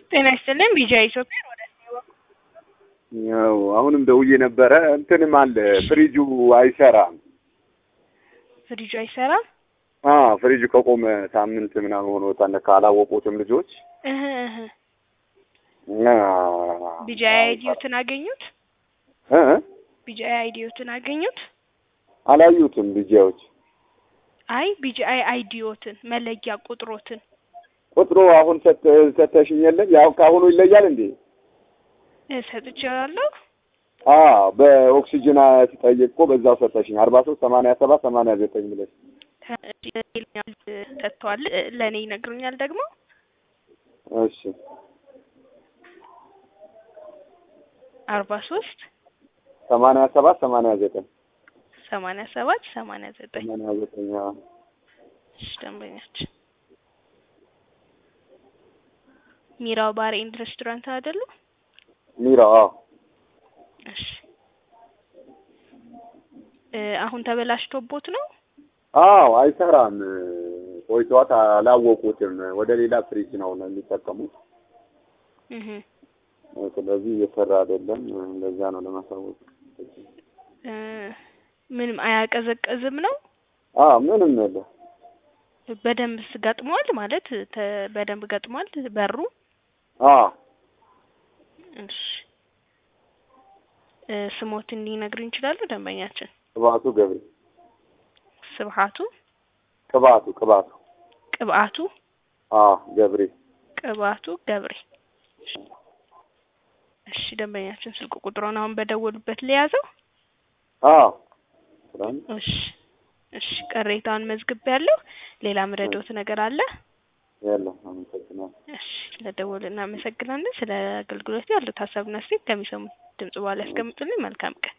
ጤና ይስጥልን ቢጃ ኢትዮጵያ ወደ ያው አሁንም ደውዬ ነበረ። እንትንም አለ ፍሪጁ አይሰራም። ፍሪጁ አይሰራም። አ ፍሪጁ ከቆመ ሳምንት ምናምን ሆኖታል። ካላወቁትም ልጆች እህ እህ እና ቢጃ አይዲዮትን አገኙት። እ ቢጃ አይዲዮትን አገኙት። አላዩትም ልጆች አይ ቢጃ አይዲዮትን መለያ ቁጥሮትን ቁጥሩ አሁን ሰጥ- ሰተሽኝ የለም ያው ከአሁኑ ይለያል እንዴ? እ ሰጥቼዋለሁ። አ በኦክሲጅን ሲጠይቅ እኮ በዛው ሰጠሽኝ አርባ ሶስት ሰማንያ ሰባት ሰማንያ ዘጠኝ ብለሽ ይለኛል ሰጥተዋል። እ ለእኔ ይነግሩኛል ደግሞ እሺ አርባ ሶስት ሰማንያ ሰባት ሰማንያ ዘጠኝ ሰማንያ ሰባት ሰማንያ ዘጠኝ ሰማንያ ዘጠኝ አዎ። እሺ ደንበኛችን ሚራው ባር ኤንድ ሬስቶራንት አይደሉ? ሚራ አዎ እሺ እ አሁን ተበላሽቶቦት ነው? አዎ አይሰራም። ቆይቷት አላወቁትም። ወደ ሌላ ፍሪጅ ነው ነው የሚጠቀሙት። እህ ስለዚህ እየሰራ አይደለም። ለዛ ነው ለማሳወቅ። እ ምንም አያቀዘቅዝም ነው? አዎ ምንም የለ። በደንብ ገጥሟል ማለት ተ በደንብ ገጥሟል በሩ። አዎ እሺ እ ስሞትን ሊነግሩኝ ይችላሉ ደንበኛችን? ቅባቱ ገብሬ ስብሀቱ ቅባቱ ቅባቱ ቅብአቱ አዎ ገብሬ ቅባቱ ገብሬ። እሺ ደንበኛችን ስልክ ቁጥሩን አሁን በደወሉበት ለያዘው። አዎ እሺ እሺ ቅሬታውን መዝግቤያለሁ። ሌላ ምረዶት ነገር አለ? የለም። አመሰግናለሁ። እሺ ለደወሉ እናመሰግናለን። ስለ አገልግሎት ያሉት ሀሳብና አስተያየት ከሚሰሙት ድምጽ በኋላ ያስቀምጡልኝ። መልካም ቀን።